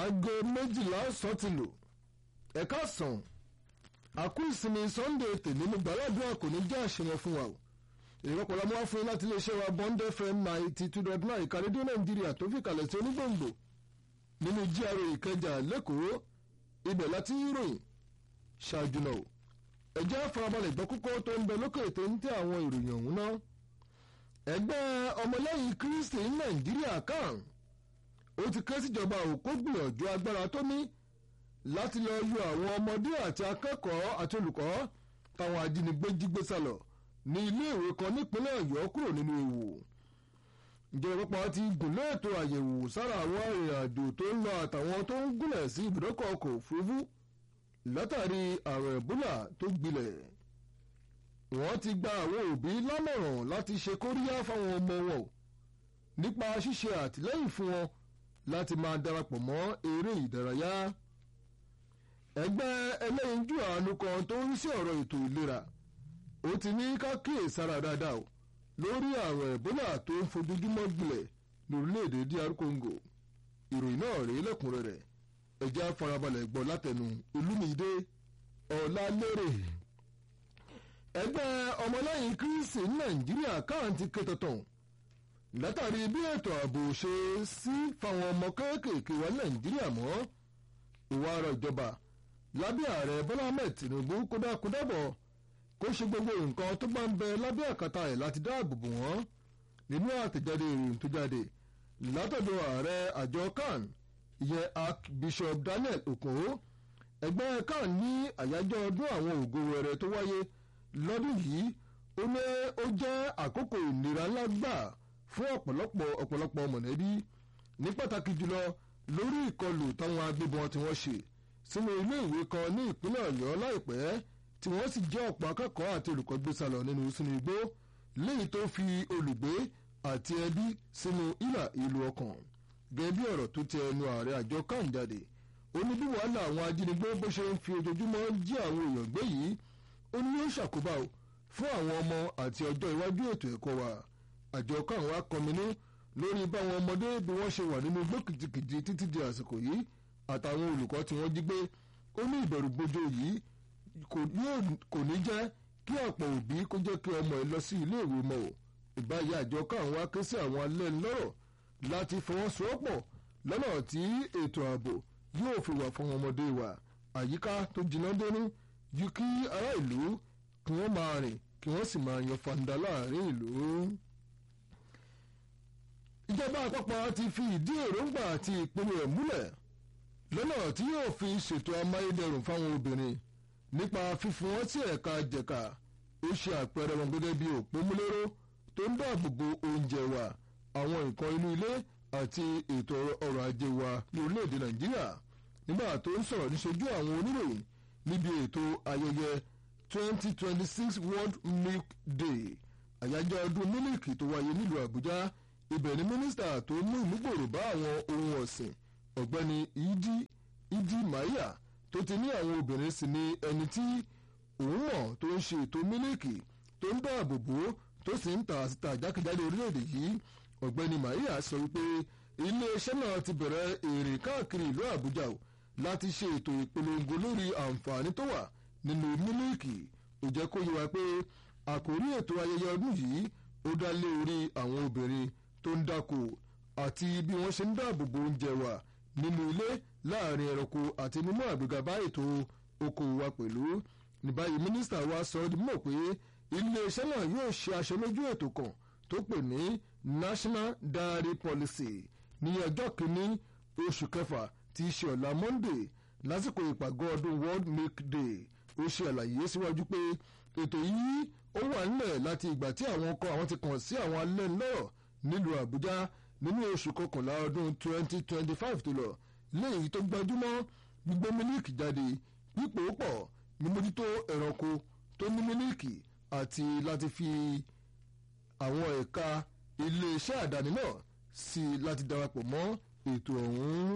aago méjìlá ọ̀sán ti lò ẹ̀ka sàn àkú ìsinmi sunday tèmi mo gbàládùn kò ní jẹ́ àṣeyàn fún wa o ìrọ́pọ̀lọ́ mú wá fún yín láti iléeṣẹ́ wa bond fm ninety two dot nine ìka rédíò nàìjíríà tó fi kalẹ̀ sí onígbòǹgbò nínú gra ìkẹjà lẹ́kọ̀ọ́ ibẹ̀ láti ròyìn ṣáájú náà ẹ̀jẹ̀ farabalẹ̀ gbọ́ kókó tó ń bẹ lókè tó ń tẹ àwọn ìròyìn ọ̀hún náà ẹgbẹ́ ọmọlẹ́yìn kristi nàìjíríà kan ó ti ké síjọba òkú gbìyànjú agbára tó ní láti lọ yọ àwọn ọmọdé àti akẹ́kọ̀ọ́ àti olùkọ́ táwọn ajínigbé jí gbé sálọ ní iléèwé kan nípínlẹ̀ ọ̀yọ́ kúrò nínú ewu ìjọba pápá ti gùnlé ètò àyẹ̀wò sára àwọn arìnrìnàjò tó ń lọ àtàwọn tó ń gúnlẹ̀ sí ibùdókọ̀ ọkọ̀ òfurufú látàrí àrùn ẹ̀bólà tó gbilẹ̀ wọ́n ti gba àwọn òbí lámọ̀ràn láti ṣe kóríyá fáwọn ọmọ wọn nípa ṣíṣe àtìlẹ́yìn fún wọn láti máa darapọ̀ mọ́ eré ìdárayá ẹgbẹ́ ẹlẹ́yinjú àánú kan tó ń rí sí ọ̀rọ̀ ètò ìlera ó ti ní ká kíyèsára dáadáa o lórí àrùn ẹ̀bólà tó ń fojoojúmọ́ gbilẹ̀ lórílẹ̀‐èdè dr congo ìròyìn náà rèé lẹ́kùnrẹ́rẹ́ ẹ̀já farabalẹ̀ gbọ́ látẹnu olúmídé ọ̀làlérè ẹgbẹ́ ọmọlẹ́yìn kírísì nàìjíríà káàntì kẹtọ̀tàn látàrí bí ètò ààbò ṣe sí fáwọn ọmọ kéékèèké wa nàìjíríà mọ́ ìwà ara ìjọba lábẹ́ ààrẹ bọ́lá ahmed tinubu kódàkódàbọ̀ kó ṣe gbogbo nǹkan tó bá ń bẹ lábẹ́ àkàtà ẹ̀ láti dáàbò bò wọ́n nínú àtẹ̀jáde ìròyìn tó jáde látọ̀dọ̀ ààrẹ àjọ kan ìyẹn archbishop daniel okoro ẹgbẹ́ kan ní àyájọ́ ọdún àwọn ògo wẹrẹ tó wáyé lọ́dún yìí ó ní ó jẹ́ àkókò ìnira ńlá gbà fún ọ̀pọ̀lọpọ̀ ọ̀pọ̀lọpọ̀ mọ̀lẹ́bí ní pàtàkì jùlọ lórí ìkọlù táwọn agbébọn tí wọ́n ṣe sínú ilé ìwé kan ní ìpínlẹ̀ ọ̀yọ́ láìpẹ́ tí wọ́n sì jẹ́ ọ̀pọ̀ akẹ́kọ̀ọ́ àti olùkọ́ gbé sálọ nínú sínú igbó léyìí tó fi olùgbé àti ẹbí sínú ìlà ìlú ọkàn gẹ́gẹ́ bí ọ̀rọ̀ tó tẹ ẹnu ààrẹ àjọ kan jáde ó ní bí wàhálà àwọn ajínigbé bó ṣe ń fi ojoojúmọ́ jí àwọn èèyàn gbé yìí ó ní yóò ṣàkóbá o fún àwọn ọmọ àti ọjọ́ iwájú ètò ẹ̀kọ́ wa àjọ kan wá kọminú lórí báwọn ọmọdé bí wọ́n ṣe wà nínú igbó kìjìkìjì títí di àsìkò yìí àtàwọn olùkọ́ tí wọ́n jí gbé ó ní ìbẹ̀rù bojo yìí kò ní jẹ́ kí ọ̀pọ̀ òbí kó jẹ́ kí ọmọ ẹ lọ sí iléèwé mọ́ ò ìbáyé àjọ kan wá ké sí àwọn alẹ́ lọ́rọ̀ láti fọwọ́sowọ́pọ̀ lọ́nà tí ètò ààbò yóò fi wà fún ọmọdé wa àyíká tó jiná dénú ju kí ará ìlú kí wọ́n máa rìn kí wọ́n sì máa yan fanda láàrin ìlú. ìjọba àpapọ̀ ti fi ìdí èròǹgbà àti ìpinnu ẹ̀ múlẹ̀ lọ́nà tí yóò fi ṣètò amáyédẹrùn fáwọn obìnrin nípa fífún wọn sí ẹ̀ka jẹ̀ka ó ṣe àpẹẹrẹ wọn gẹ́gẹ́ bí òpómúléró tó ń dáàbò bo oúnjẹ wa àwọn nǹkan inú ilé àti ètò ọrọ̀ ajé wa ní orílẹ̀-èdè nàìjíríà nígbà tó ń sọ̀rọ̀ níṣojú àwọn oníròyìn níbi ètò ayẹyẹ 2026 world milk day àyájọ́ ọdún mílíkì tó wáyé nílùú àbújá ibẹ̀ ni mínísítà tó mú ìmúgbòrò bá àwọn ohun ọ̀sìn ọ̀gbẹ́ni ìdí ìdí maia tó ti ní àwọn obìnrin sì ni ẹni tí òun mọ̀ tó ń ṣe ètò mílíkì tó ń dáàbò bò tó sì ń tà síta jákèjádò orílẹ̀-èdè yìí ọ̀gbẹ́ni maia sọ wípé iléeṣẹ́ náà ti bẹ̀rẹ̀ èrè káàkiri ìlú àbújá o láti ṣe ètò ìpolongo lórí àǹfààní tó wà nínú mílíkì ó jẹ́ kó yé wa pé àkórí ètò ayẹyẹ ọdún yìí ó dá lé orí àwọn obìnrin tó ń dáko àti bí wọ́n ṣe ń dáàbò bo oúnjẹ wa nínú ilé láàrin ẹranko àti mímú àgbéga bá ètò okòwò wa pẹ̀lú ní báyìí mínísítà wa sọ ọ́ di mọ̀ pé iléeṣẹ́ náà yóò ṣe aṣojú ètò kan tó pè ní national diary policy ní ọjọ́ kìíní oṣù kẹfà tí í ṣe ọ̀la monday lásìkò ìpàgọ́ ọdún world milk day ó ṣe àlàyé síwájú pé ètò yìí ó wà nílẹ̀ láti ìgbà tí àwọn ọkọ̀ àwọn ti kàn sí àwọn alẹ́ lọ́rọ̀ nílùú àbújá nínú oṣù kọkànlá ọdún 2025 tó lọ léyìí tó gbajúmọ̀ gbígbé mílíìkì jáde pípò pọ̀ mímójútó ẹranko tó ní mílíìkì àti láti fi àwọn ẹ̀ka iléeṣẹ́ àdáni náà sí láti darapọ̀ mọ́ ètò ọ̀hún.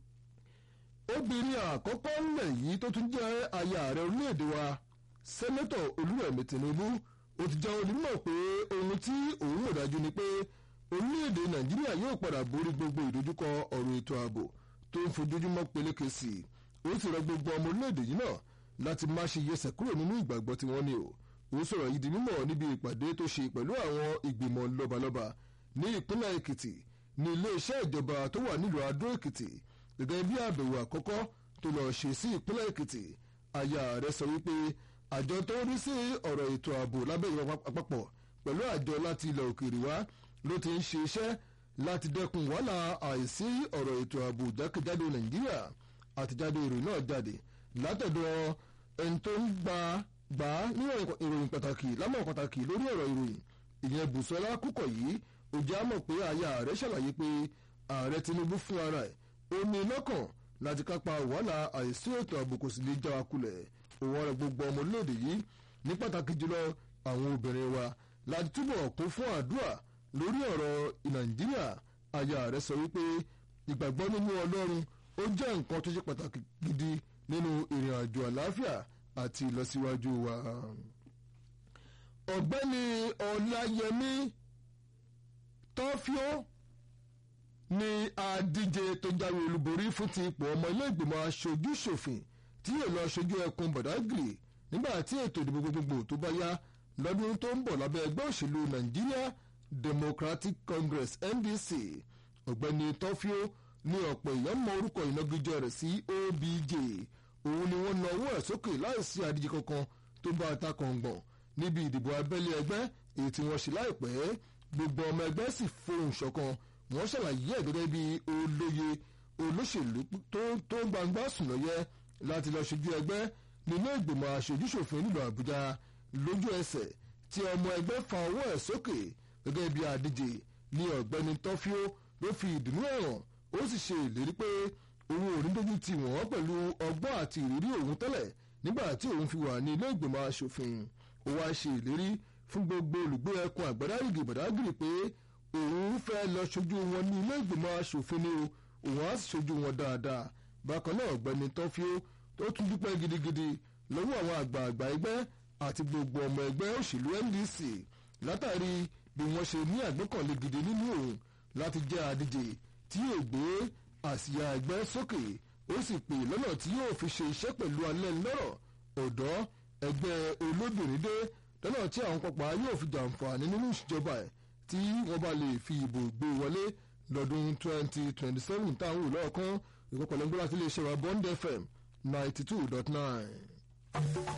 obìnrin àkọ́kọ́ ńlẹ̀ yìí tó tún jẹ́ aya ààrẹ orílẹ̀-èdè wa sẹ́nẹ́tọ̀ olúrẹ̀mí tinubu ó ti jẹ́ onímọ̀ pé ohun tí òun ò dájú ni pé orílẹ̀-èdè nàìjíríà yóò padà borí gbogbo ìdojúkọ ọ̀rọ̀ ètò ààbò tó ń fojoojúmọ́ peléke sí i ó sì rọ gbogbo ọmọ orílẹ̀-èdè yìí náà láti má ṣe yẹsẹ̀ kúrò nínú ìgbàgbọ́ tí wọ́n ní o ó sọ̀rọ̀ yìí di mímọ̀ níbi ìpàdé tó ṣe pẹ̀lú àwọn ìgbìmọ̀ lọ́balọ́ba ní ìpínlẹ̀ èkìtì ní iléeṣẹ́ ìjọba tó wà nílùú adó èkìtì gẹ́gẹ́ bí àbẹ̀wò àkọ́kọ́ tó lọ ṣe sí ìpínlẹ̀ èkìtì aya rẹ̀ sọ wípé àjọ tó ń rí sí ọ̀rọ̀ ètò ààbò lábẹ́ ìjọba àpapọ̀ pẹ̀lú àjọ láti ilẹ̀ òkèèrè wá ló ti ń ṣe iṣẹ́ láti dẹ́kun wàhálà àìsí ọ̀rọ̀ ètò ààbò jákèjádò nàìjíríà àtijáde ìròyìn náà jáde látọ̀dọ̀ ẹni tó ń gba gbà á ní ìròyìn pàtàkì lámọ̀ pàtàkì lórí ọ̀rọ̀ ìròyìn ìyẹn bùsọ́lá kúkọ̀ yìí ó jẹ́ àmọ̀ pé aya rẹ̀ ṣàlàyé pé ààrẹ tinubu fún ara ẹ̀ ó ní lọ́kàn láti kápá wàhálà àìsí ètò ààbò kò sì lè já wa kulẹ̀ òun ọ̀rọ̀ gbogbo ọmọ orílẹ̀-èdè yìí ní pàtàkì jùlọ àwọn obìnrin wa láti túbọ̀ kún fún àdúrà lórí ọ̀rọ̀ nàìjíríà aya rẹ̀ sọ wípé ìgbàgbọ́ nínú ọlọ́run ó jẹ́ nǹkan tó ṣe pàtàkì gidi nínú ìrìn àjò àlàáfíà àti ìlọsíwájú wa. ọ̀gbẹ́ni ọláyẹmí tọ́fíó ni adíje tó jáwé olúborí fún ti ipò ọmọ ilé ìgbìmọ̀ aṣojú ṣòfin tí yóò lọ ṣojú ẹkùn bọ̀dágìrì nígbà tí ètò ìdìbò gbogbogbò tó bá yá lọ́dún tó ń bọ̀ lábẹ́ ẹgbẹ́ òṣèlú Nigeria Democratic Congress NDC ọ̀gbẹ́ni tọ́fíó ní ọ̀pọ̀ èèyàn mọ orúkọ ìnagijẹ rẹ̀ sí OBJ òun ni wọ́n na owó ẹ̀ sókè láìsí àdíje kankan tó bá ta kàngbọ̀n níbi ìdìbò abẹ́lé ẹgbẹ́ èyí tí wọ́n ṣe láìpẹ́ gbogbo ọmọ ẹgbẹ́ sì fohùn ṣọ̀kan wọ́n ṣàlàyé ẹ̀ gẹ́gẹ́ bí olóye olóṣèlú tó gbangba sùn lọ́yẹ láti lọ ṣojú ẹgbẹ́ nínú ìgbìmọ̀ aṣojúṣòfin nílùú Àbújá lójú ẹsẹ̀ tí ọmọ ẹgbẹ́ fa owó ẹ̀ sókè gẹ́gẹ́ bí àdíje ní ọ̀gbẹ́ni tọ́fíó ló fi ìdùnnú ẹ̀hàn ó sì ṣe ìlérí pé òun ò ní dójú tì wọ́n pẹ̀lú ọgbọ́n àti ìrírí òun tẹ́lẹ̀ nígbà tí òun fi wà ní ilé ìgbìmọ̀ asòfin ó wá ṣe ìlérí fún gbogbo olùgbé ẹkùn àgbàdáyìgì bàdágìrì pé òun fẹ́ lọ ṣojú wọn ní ilé ìgbìmọ̀ asòfin ni òun á sì ṣojú wọn dáadáa bákan náà ọ̀gbẹ́ni tọ́fíó tó tún dúpẹ́ gidigidi lọ́wọ́ àwọn àgbààgbà ẹgbẹ́ àti gbogbo ọmọ ẹgbẹ́ òṣèlú NDC látàrí bí wọ́n ṣe ní àgbékànlé gidi nínú òun láti jẹ́ adíje tí yóò gbé àsíá ẹgbẹ́ sókè ó sì pè lọ́nà tí yóò fi ṣe iṣẹ́ pẹ̀lú alẹ́ lọ́rọ̀ ọ̀dọ́ ẹgbẹ́ olóbìnrin dé lọ́nà tí àwọn pápá yóò fi jàǹfààní nínú ìṣèjọba ẹ̀ tí wọ́n bá lè fi ìbò gbé wọlé lọ́dún 2027 táwọn wò lọ́ọ̀kan ìkọkànlẹ́gbẹ́ láti lè ṣe wa Bond FM 92.9.